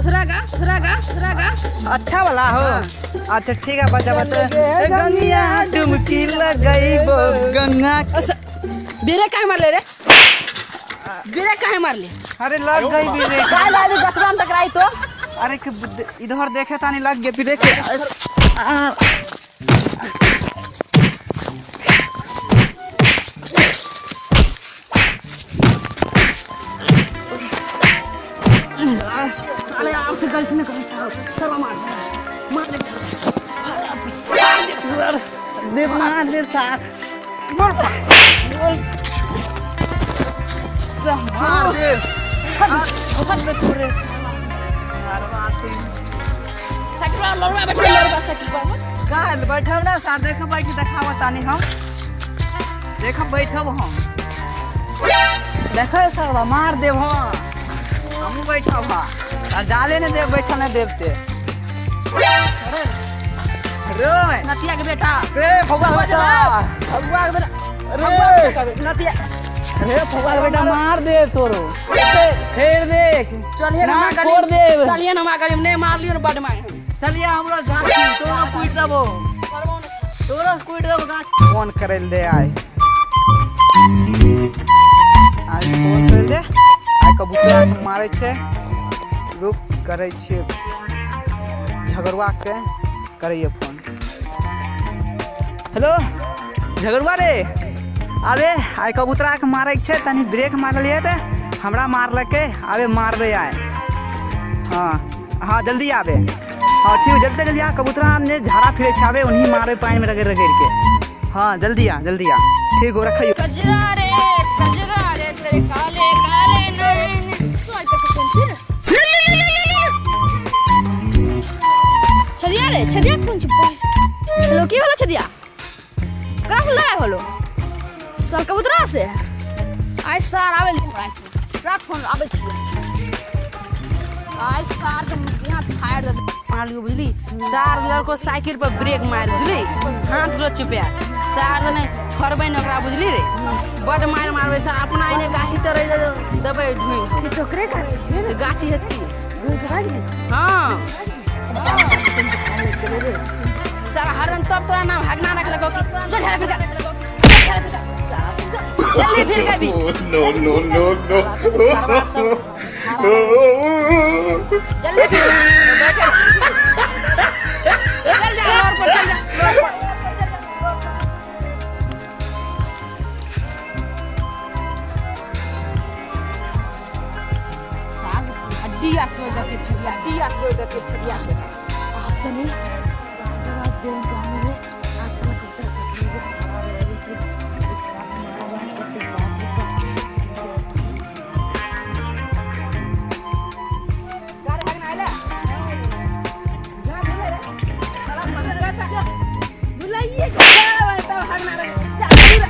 दूसरा गा दूसरा गा दूसरा गा अच्छा वाला हो अच्छा ठीक है बजा बता गंगिया डुमकी लगइबो गंगा बेरे काहे मारले रे बेरे काहे मारले अरे लग गई भी रे काहे लाबी गछरा में टकराई तो अरे के बुद्ध- इधर देखे तानी लग गया फिर देखे अस- आ, अरे आप तो गलती न करो सर्व मार मार ले दे मार दे सार बोल मार दे आ, छोड़ दे पूरे साइकिल वाला लड़वा बैठ लड़वा साइकिल पर काल बैठब ना सार देख बैठ देखाव तानी हम देख बैठब हम देख सर मार देव हम हमू बैठब हाँ आ जाले ने देव बैठल ने देवते रोय नतिया के बेटा रे फौवा बेटा भगवा के बेटा अरे। भगवा के बेटा नतिया रे फौवा बेटा मार दे तोरो फेर देख चलिए ना ना मार छोड़ देब। चलिए ना मार गली नहीं मार लियो ना बड मार चलिए हमरो गाछी तोरो कूट देबो तोरो कूट देबो गाछ फोन करे दे आय आय फोन करे दे आय कबूतर के मारे छै रुक करे छै झगड़वा के करैए फोन हेलो झगड़वा रे अबे आय कबूतरा के मारे के छै तनी ब्रेक मारलिए ते हमरा मारलकै अबे मारबे आय हाँ हाँ जल्दी आबे हाँ ठीक है जल्दी जल्दी आ कबूतरा ने झाड़ा फिरे छावे उन्हीं मारे पानी में रगड़ रगड़ के हाँ जल्दी आ जल्दी आ ठीक हो रखियो कजरा रे कजरा रे तेरे काले काले नैन सोच तक पंछी रे छदिया रे छदिया कौन छुपा है हेलो की वाला छदिया कहाँ से लाया होलो सर कबूतरा से आइ सर आवे राख फोन आवे छियो आइ सर के यहाँ फायर दे मार लियो बुझली सार लड़को साइकिल पर ब्रेक मार बुझली हाथ लो चुपया सार ने छोड़बै न ओकरा बुझली रे बड मार मारबै सार अपना आइने गाछी तरै देबै ढुइन टोकरे का गाछी हेत की हाँ सर हरन तब तोरा नाम हगना रखलको कि चल झरा फिर जल्दी फिर कभी no, no, no, no. जल्दी फिर चल जा और पर चल जा साग हड्डी आ तो देते छड़िया हड्डी आ तो देते छड़िया आपने रात दिन जाने रे आज साला कुत्ता सब लोग छावा रहे रे छे छावा मारा मार करते बाप गाड़ी हगना आइला जा बोले रे साला पकड़ रहता बुलाइए क्या तब हगना रे जा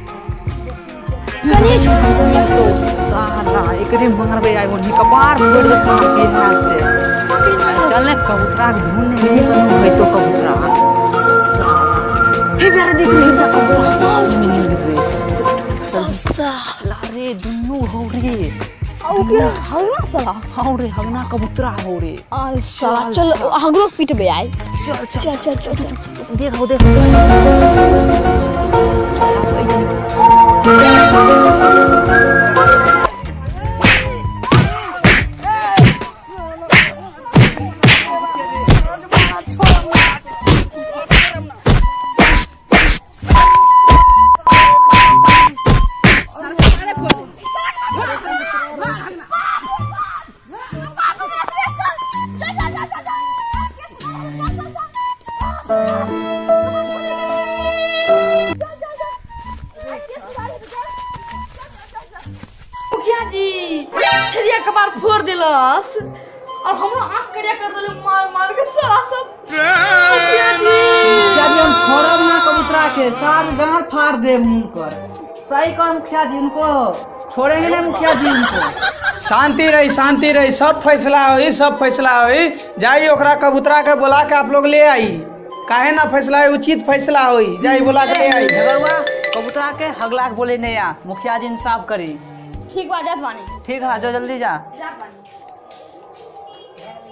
साला एकरे मारबे आय उन्हीं कपार फोड़ दे सार के हाथ से चल ने कबूतरा के ढूंढने लिए कनु है तो कबूतरा साला हे प्यारे देख ले इनका कबूतर साला रे दुन्नु हो रे आओ क्या हगरा साला हो रे हगना कबूतरा हो रे आ साला चल हगरो पीट बे आए चल चल चल चल चल देखो देखो मुखिया जी छरिया कबार फोड़ दिलस और हमरा आंख करिया कर देले मार मार के साला सब मुखिया जी मुखिया जी हम छोड़ब ना कबूतरा के सार गांड फाड़ दे मुंह कर सही कर मुखिया जी उनको छोड़ेंगे ना मुखिया जी उनको शांति रही शांति रही सब फैसला होई सब फैसला होई जाई ओकरा कबूतरा के बोला के आप लोग ले आई काहे ना फैसला है उचित फैसला होई जाई बोला के ले आई झगड़ुआ कबूतरा के हगला के बोले नहीं आ मुखिया जी इंसाफ करी ठीक बा जात बानी ठीक है जो जल्दी जा जात बानी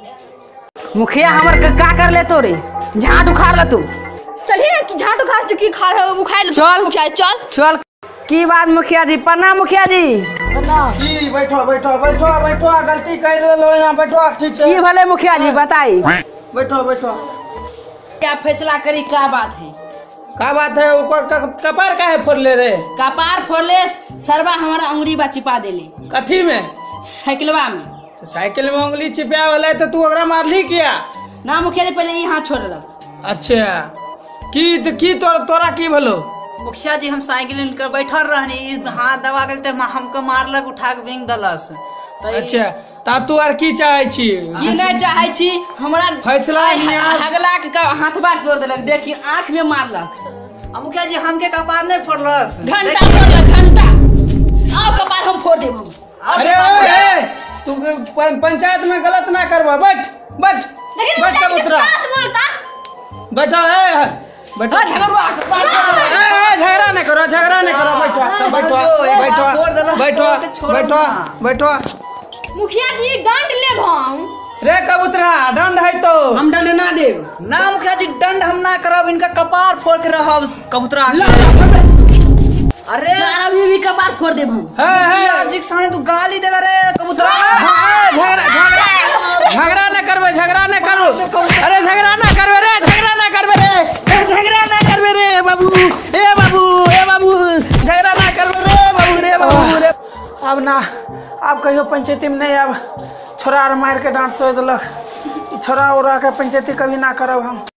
मुखिया हमर का, का कर ले तो रे झाट उखाड़ ले तू चलिए ना कि झाटू खा चुकी खा रहे हो वो खाए चल। मुखिया चल चल की बात मुखिया जी प्रणाम मुखिया जी की बैठो बैठो बैठो बैठो गलती कर लो यहाँ बैठो ठीक से की भले मुखिया जी बताई बैठो बैठो क्या फैसला करी क्या बात है का बात है ओकर क- कपार काहे फोड़ले रे कपार फोड़ले सरवा हमारा अंगुरी बा चिपा देले कथी में साइकिलवा में तो साइकिल में उंगली चिपया वाला तो तू ओकरा मारली किया ना मुखिया जी पहले यहाँ छोड़लक अच्छा की तो की तो, तोरा की भलो मुखिया जी हम साइकिल लेकर बैठल रहनी ई हाथ दबा के तो हमको मारलक उठा के बिंग दलस तो ई- अच्छा तब तू आर की चाहे छी की नहीं चाहे छी हमरा फैसला आइ न्याय- हगला के का- हाथबा तोड़ देलक देखी आंख में मारलक आ मुखिया जी हमके कपार नहीं फोड़लस घंटा फोड़लक घंटा अब कपार हम फोड़ देब हम अरे ओए ए, तू प- पंचायत में गलत ना करबा बैठ बैठ लेकिन बैठ मुखिया जी कबूतरा किस पास बोलता बैठो ए बैठो हाँ, झगड़ुआ कपार फोड़ देलक। ए, ए, झगड़ा नहीं करो झगड़ा नहीं करो बैठो बैठो जो, एक बार फोड़ देलक, बैठो फोड़ के छोड़ो बैठो ना। बैठो मुखिया जी दंड ले हम रे कबूतरा दंड है तो हम दंड ना देब ना मुखिया जी दंड हम ना करब इनका कपार फोड़ के रहब कबूतरा ला, ला, फोड़ दे। अरे सारा भी भी कपार फोड़ देब हम है मुखिया है जी के सामने तू गाली देला रे कबूतरा हाँ, झगड़ा झगड़ा झगड़ा न करबे झगड़ा न करो अरे झगड़ा न करबे रे झगड़ा न करबे रे ए, झगड़ा न करबे रे बाबू ए बाबू ए बाबू झगड़ा न करबे रे बाबू रे बाबू रे अब ना अब कहियो पंचायती में नहीं अब छोरा आर मार के डांट तो देलक ई छोरा उरा के पंचायती कभी ना करब हम